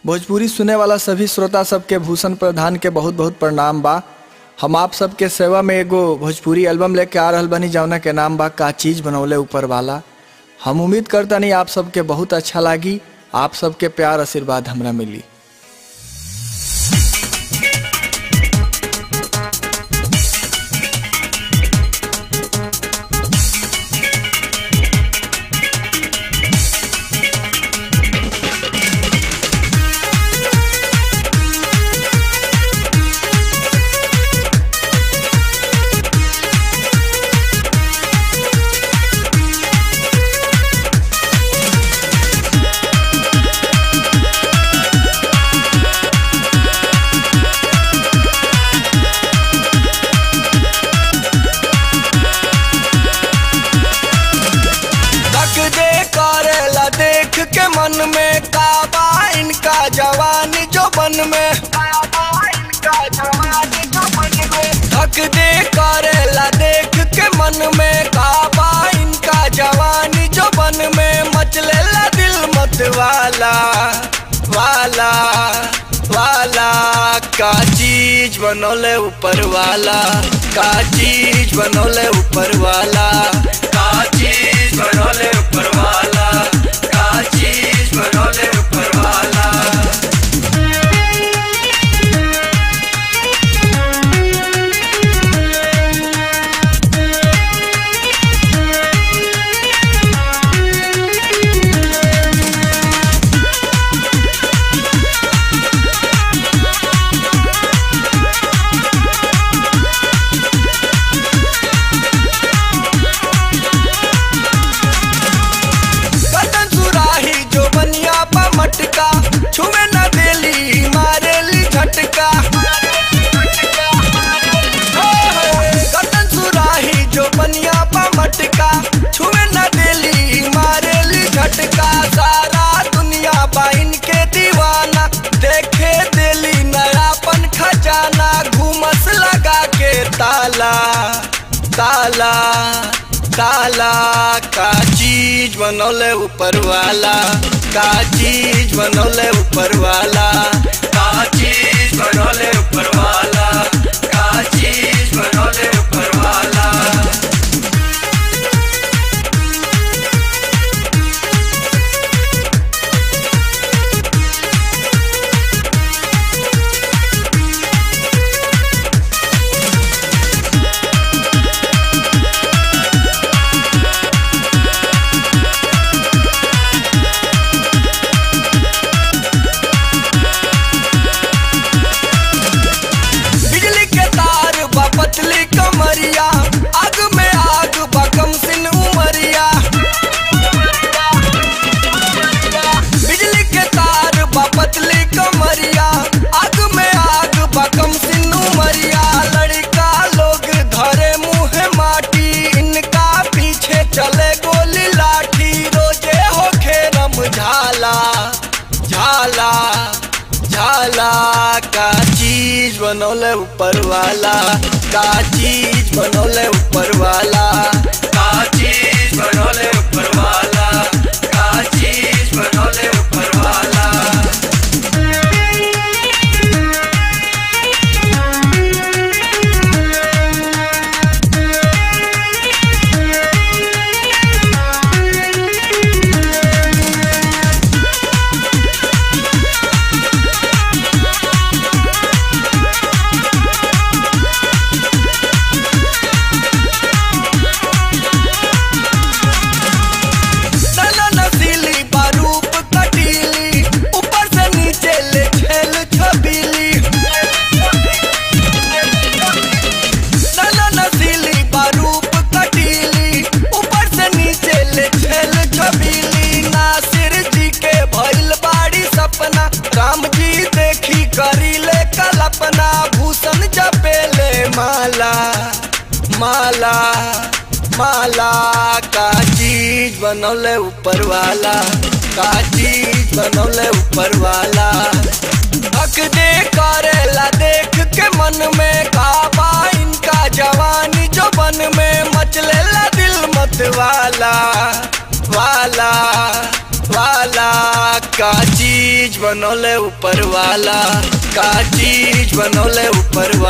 भोजपुरी सुने वाला सभी श्रोता सबके भूषण प्रधान के बहुत बहुत प्रणाम बा हम आप सबके सेवा में एगो भोजपुरी एल्बम लेके आ रहल बनी जौना के नाम बा का चीज बनौले ऊपर वाला हम उम्मीद करता नहीं आप सबके बहुत अच्छा लागी आप सबके प्यार आशीर्वाद हमरा मिली तक दे करेला देख के मन में काबा इनका जवानी जो बन में थक दे करेला देख के मन में काबा इनका जवानी जो बन में मचलेला दिल मत वाला वाला वाला का चीज बनोले ऊपर वाला का चीज बनोले ऊपर वाला का चीज बनोले ऊपर वाला का चीज बनोले ऊपर वाला कतन सुराही जो बनिया पा मटका छुए न देली मारेली झटका कतन सुराही जो बनिया पा मटका छुए न देली मारेली झटका सारा दुनिया बा इनके दीवाना देखे देली नयापन खजाना घूमस लगा के ताला ताला ताला का चीज बनौले ऊपर वाला का चीज बनौले ऊपर वाला का चीज बनौले ऊपर वाला का चीज बनौले ऊपर वाला बिजली के तार बा पतली कमरिया आग में आग बा कम सिन उमरिया बिजली के तार बा पतली कमरिया आग में आग बा कम सिन उमरिया लड़का लोग धरे मुंह माटी इनका पीछे चले गोली लाठी रोजे होखे रम झाला झाला झाला का चीज बनौले ऊपर वाला का चीज बनौले ऊपर वाला का चीज बनौले ऊपर वाला का चीज बनौले ऊपर वाला नैना नसीली बारूप कटीली ऊपर से नीचे ले छेल छबीली नैना नसीली बारूप कटीली ऊपर से नीचे ले छेल छबीली नासिर जी के भइल बाड़ी सपना राम जी देखी करी ले कल्पना भूषण जपेले माला माला माला का चीज बनौले ऊपर वाला का चीज बनौले ऊपर वाला हक दे करेला देख के मन में काबा इनका जवानी जो बन में मचलेला दिल मत वाला वाला वाला का चीज बनौले ऊपर वाला का चीज बनौले ऊपर